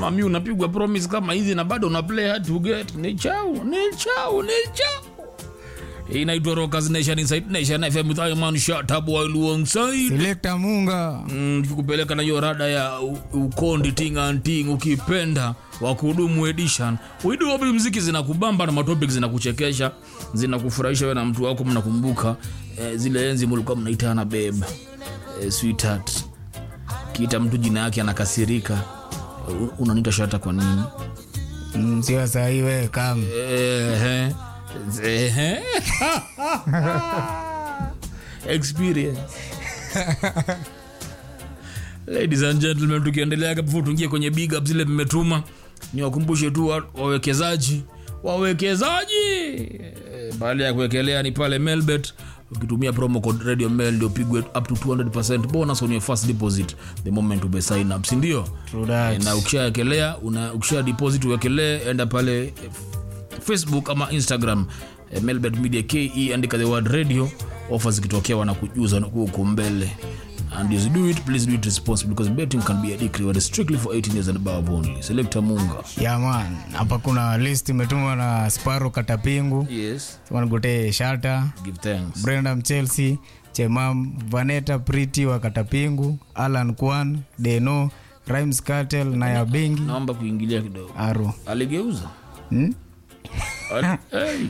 kama mi unapigwa promise kama hizi na bado una play hard to get ni chau ni chau ni chau Hii inaitwa Rockers Nation Inside Nation FM with Iman Shatab while alongside Selector Munga. Mm, tukupeleka na hiyo rada ya u- ukondi ting and ting ukipenda wa kudumu edition widu wapi mziki zinakubamba na matopic zinakuchekesha zinakufurahisha we na mtu wako mnakumbuka eh, zile enzi mulikuwa mnaitana beb eh, sweetheart kiita mtu jina yake anakasirika eh, unanita shata kwa nini Mm, Sio sahi we kam. Ehe. Ehe. experience ladies and gentlemen tukiendelea before tuingie kwenye big up zile mmetuma ni wakumbushe tu wa- wawekezaji wawekezaji Eh, baada ya kuwekelea ni pale melbet ukitumia promo code radio mail ndio pigwe up to 200 bonus on your first deposit the moment ube sign up sindio True that. na ukishaekelea una ukisha deposit uwekelee enda pale eh, facebook ama instagram eh, melbet media ke andika the word radio ofa zikitokea wanakujuza huko mbele and as you do it please do it responsibly because betting can be addictive but strictly for 18 years and above only selector munga Yeah man. Hapa kuna list imetumwa na Sparo Katapingu. yes Wanagotee Shata, give thanks Brenda Mchelsea, Chemam, Vanetta Priti wa Katapingu, Alan Kwan, Deno, Rhymes Cartel na ya Bengi. naomba kuingilia kidogo Aro. aligeuza Hmm? Ali- hey.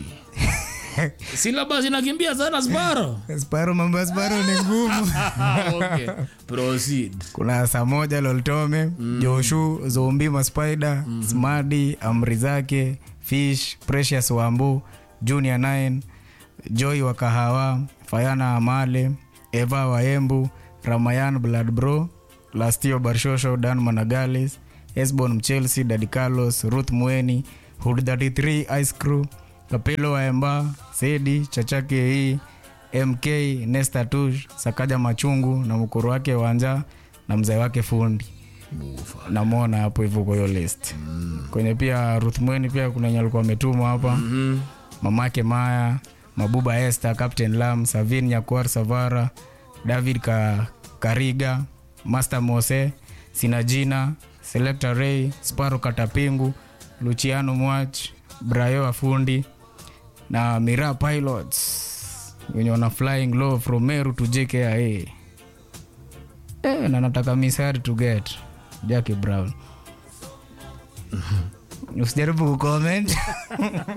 silabasi nakimbia sana sparo Sparo mambo ya Sparo ni ngumu. okay. proceed kuna saa moja loltome mm. joshu zombi maspider mm-hmm. smadi amri zake fish precious wambu junior 9 joy wa kahawa fayana amale eva waembu ramayan bloodbro lastio barshosho dan managalis esbon mchelsea dadi carlos ruth mweni hud 33 ice crew kapelo waemba sedi chachake hii mk nesta tush sakaja machungu na mkuru wake wanja na mzee wake fundi namwona hapo hivyo kwa hiyo list mm. kwenye pia ruth mweni pia kuna wenye alikuwa ametumwa hapa mm-hmm. mamake maya mabuba este captain lam savin nyakuar savara david ka, kariga master mose sinajina selector ray sparo katapingu luciano mwach brayo afundi na mira pilots wenye wana flying low from meru to jkia eh, na nataka misari to get jackie brown usijaribu kucomment